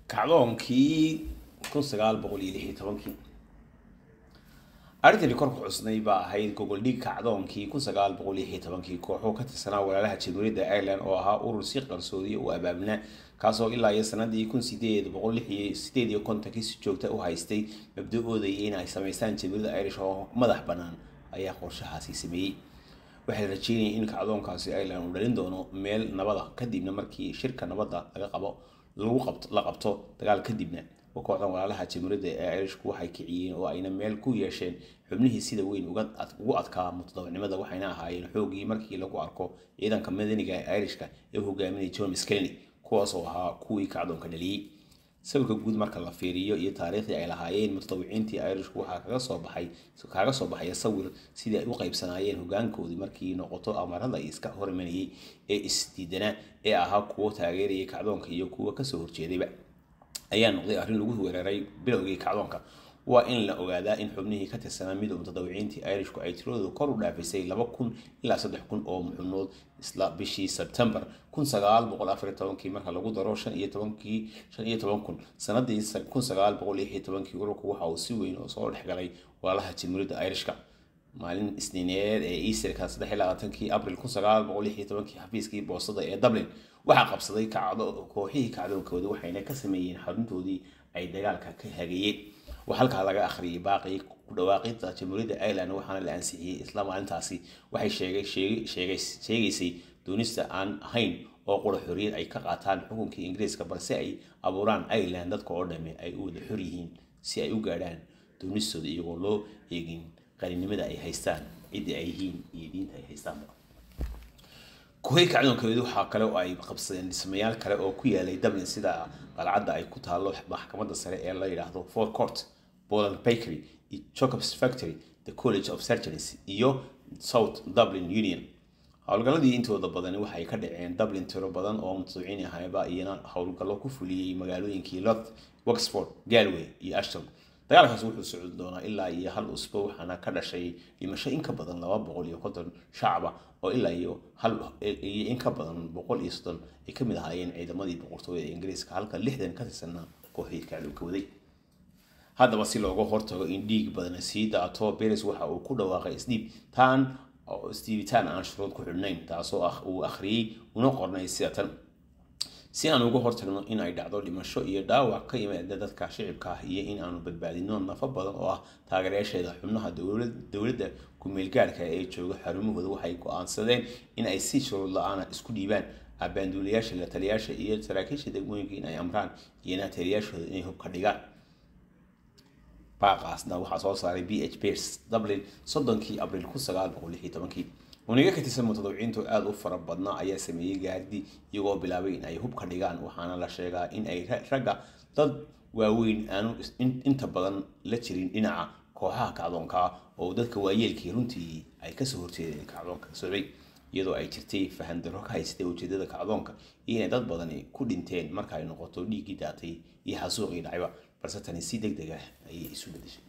kacdoonkii kun sagaal boqol iyo lix iyo tobankii arrintani kor ku xusnay baa ahayd gogoldhig kacdoonkii kun sagaal boqol iyo lix iyo tobankii kooxoo ka tirsanaa walaalaha jamhuuriyadda ireland oo ahaa urur si qarsoodiya u abaabna kaasoo ilaa iyo sanadii kun sideed boqol lix iyo sideed iyo kontonkii si joogta u haystay mabda-ooda iyo in ay samaystaan jamhuuriyadda irish oo madax bannaan ayaa qorshahaasi sameeyey waxay rajeynayeen in kacdoonkaasi ireland uu dhalin doono meel nabada kadibna markii shirka nabadda laga qabo lagu qabto la qabto dagaal kadibna kooxdan walaalaha jamhuuriyadda ee irishku waxay kiciyeen oo ayna meel ku yeesheen xubnihii sida weyn ugu adkaa mutadawacnimada waxayna ahaayeen xoogii markii lagu arko ciidanka madaniga ee irishka ee hogaaminaya john mskelny kuwaas oo ahaa kuwii kacdoonka dhaliyey sawirka guud marka la fiiriyo iyo taariikhdii ay lahaayeen mutadawiciintii irishku waxaa kaga soo baxay kaaga soo baxaya sawir sidii ay u qaybsanaayeen hogaankoodii markii noqoto amarada iska hormanayay ee isdiidana ee ahaa kuwo taageerayay kacdoonka iyo kuwa kasoo horjeedayba ayaa noqday arrin lagu weeraray bilowgii kacdoonka waa in la ogaadaa in xubnihii ka tirsanaa midooda mutadawiciintii irishku ay tiradoodu kor u dhaafisay laba kun ilaa saddex kun oo xubnood isla bishii sebtembar kun sagaal boqol afar iyo tobankii marka lagu daro shan iyo tobankii shan iyo toban kun sanadii kun sagaal boqol lix iyo tobankii ururku waxa uu si weyn oo soo dhexgalay walaalaha jamhuuriyadda irishka maalin isniineed ee easterka saddex iyo labaatankii abril kun sagaal boqol lix iyo tobankii xafiiskii boostada ee dublin waxaa qabsaday kooxihii kacdoonkooda waxayna ka sameeyeen xaruntoodii ay dagaalka ka hagayeen waxaa halkaa laga akhriyay baaqii ku dhawaaqida jamhuuriyadda ireland waxaana la ansixiyey isla maalintaasi waxay sheegaysay doonista aan ahayn oo qura xorriyad ay ka qaataan xukunkii ingiriiska balse ay abuuraan ireland dadka oo dhamme ay u wada xor yihiin si ay u gaadhaan doonistooda iyagoo loo eegin qarinimada ay haystaan ciddii ay yihiin iyo diinta ay haystaanba kuhay kacdoonkeedu waxaa kale oo ay qabsadeen dhismayaal kale oo ku yaalay dublin sida qalcadda ay ku taalo maxkamadda sare ee la yidhaahdo fort court poland bakery iyo jacobs factory the college of surgeons iyo south dublin union howlgalladii intooda badani waxay ka dhaceen dublin tiro badan oo mutadawiciin ahayba iyana howlgallo ku fuliyey magaalooyinkii loth wexford galway iyo ashton dagaalkaas wuxuu socon doonaa ilaa iyo hal usbo waxaana ka dhashay dhimasho in ka badan laba boqol iyo konton shacaba oo ilaa iyo hal iyo in ka badan boqol iyo soddon ay ka mid ahaayeen ciidamadii boqortooyada ee ingiriiska halka lixdan ka tirsanaa kooxii kacdoonka waday haddaba si looga hortago in dhiig badan sii daato beres waxa uu ku dhawaaqay isdhiib taan isdhiibitaan aan shuruud ku xidhnayn taasoo ah uu akhriyey una qornay sida tan si aan uga hortagno in ay dhacdo dhimasho iyo dhaawac ka yimaada dadka shicibka ah iyo in aanu badbaadino nafo badan oo ah taageerayaasheeda xubnaha dowladda ku-meelgaarhka ee jooga xarumahooda waxay go-aansadeen in ay si shuruud la-aana isku dhiibaan abaanduulayaasha la taliyaasha iyo saraakiisha degmooyinka in ay amraan iyona taliyaashooda inay hub ka dhigaan baaqaasna waxaa soo saaray b h bers dublin soddonkii abriil kun sagaal boqol lix iyo tobankii uniga ka tirsan mutadawiciintu aada u fara badnaa ayaa sameeyey gaardi iyagoo bilaabay in ay hub ka dhigaan waxaana la sheegaa in ay ragga dad waaweyn aanu inta badan la jirin dhinaca kooxaha kacdoonka oo dadka waayeelkii runtii ay kasoo horjeedeen kacdoonka socday iyadoo ay jirtay fahandaro ka haystay ujeedada kacdoonka iyo inay dad badani ku dhinteen marka ay noqoto dhiiggii daatay iyo xasuuqii dhacayba balse tani si deg deg ah ayay isu bedeshay